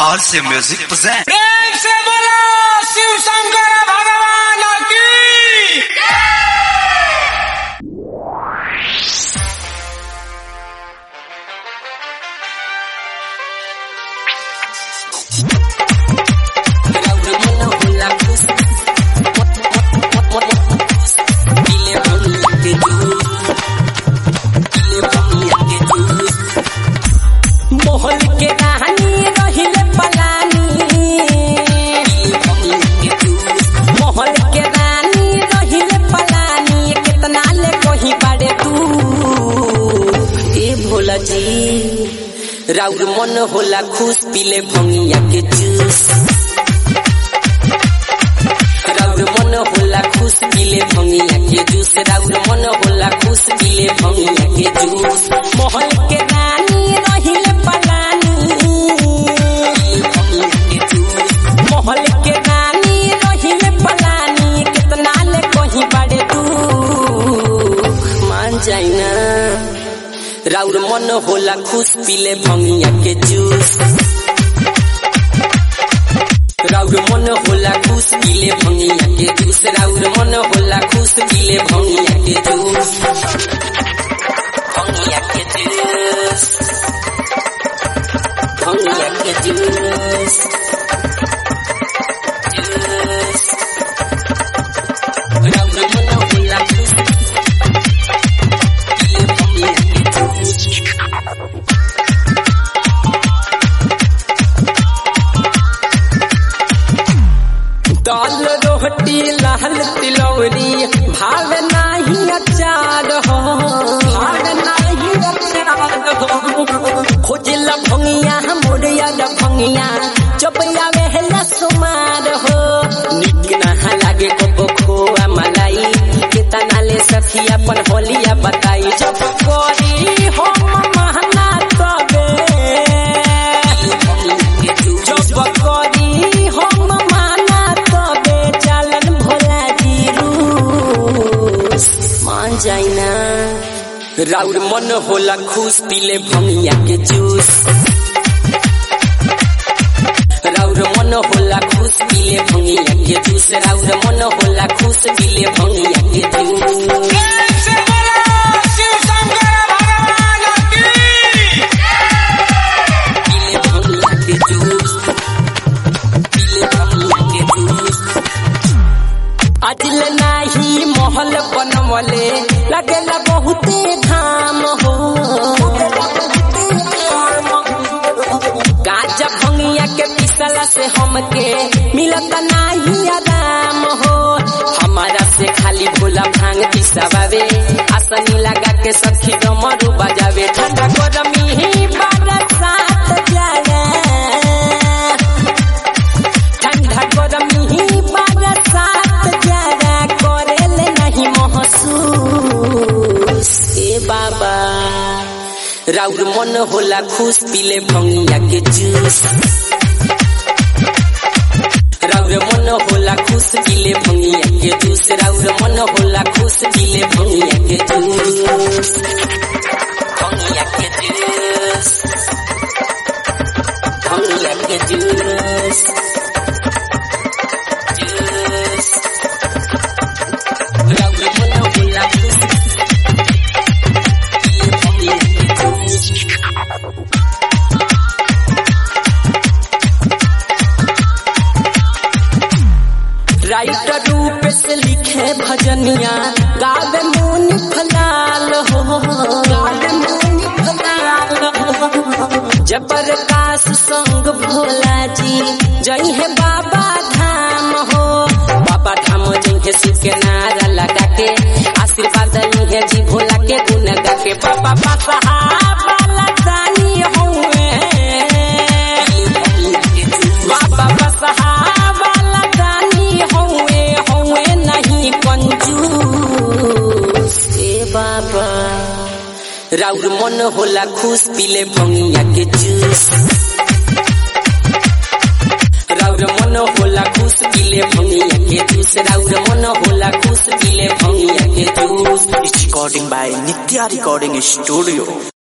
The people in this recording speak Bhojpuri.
RC Music present. प्रेम से बोलो शिव शंकर भगवान की मोहन के कहानी रहिले पलानी मोहन के रानी रहिले पलानी कितना ले कहीं बाड़े तू ए भोला जी राउर मन होला खुश पीले भंगिया के जूस राउर मन होला खुश पीले भंगिया के जूस राउर मन होला खुश पीले भंगिया के जूस मोहन के रानी रहिले पलानी मोहल के रानी रहिले पलानी कितना ले कहीं बाड़े तू मान जाई ना राउर मन होला खुश पीले भंगिया के जूस राउर मन होला खुश पीले भंगिया के जूस राउर मन होला खुश पीले भंगिया के जूस भंगिया के जूस भंगिया के जूस जूस राउर मन होला खुश पीले भंगिया के जूस दाल रोटी लाल तिलौरी भाव नाही अचार हो भाव नाही अचार हो खोजल भंगिया मोरिया भंगिया चपया वेहला सुमार हो निक ना लागे को खोआ मलाई कितना ले सखी अपन होलिया बताई जब कोरी हो महना तबे जब कोरी हम माना तबे चलन भोला जी रूस मान जाई ना राउर मन होला खुश पीले भंगिया के जूस राउर मन होला खुश पीले भंगिया के जूस राउर मन होला खुश पीले भंगिया के जूस प्रेम से बोलो शिव शंकर भगवान की पीले भंगिया के जूस पीले भंगिया के जूस अदिल नाही महल बनवले लगेला बहुते धाम हो गाजा भंगिया के पिसला से हमके मिलत नाही आराम हो हमारा से खाली भोला भांग पिसावे आसनी लगा के सखी डमरू बजावे ठंडा गरमी ही बरसात जाए ठंडा गरमी ही बरसात जरा करेले नहीं महसूस ए बाबा राउर मन होला खुश पीले भंगिया के जूस राउर मन होला खुश पीले भंगिया के जूस राउर मन होला खुश पीले भंगिया के जूस भंगिया के जूस भंगिया के जूस जूस राउर मन होला खुश पीले भंगिया के जूस राइटर रूप से लिखे भजनिया गावे मुनि फलाल हो गावे मुनि फलाल हो जबरकाश संग भोला जी जई है बाबा धाम हो बाबा धाम जई है शिव के नारा लगा के आशीर्वाद ली है जी भोला के गुण गा के बाबा बसहा वाला दानी हुए बाबा बसहा वाला दानी हुए हुए नहीं कंजूस ए बाबा राउर मन होला खुश पीले भंगिया के जूस राउर मन होला खुश पीले भंगिया के जूस राउर मन होला खुश पीले भंगिया के juice It's recording by Nitya Recording Studio.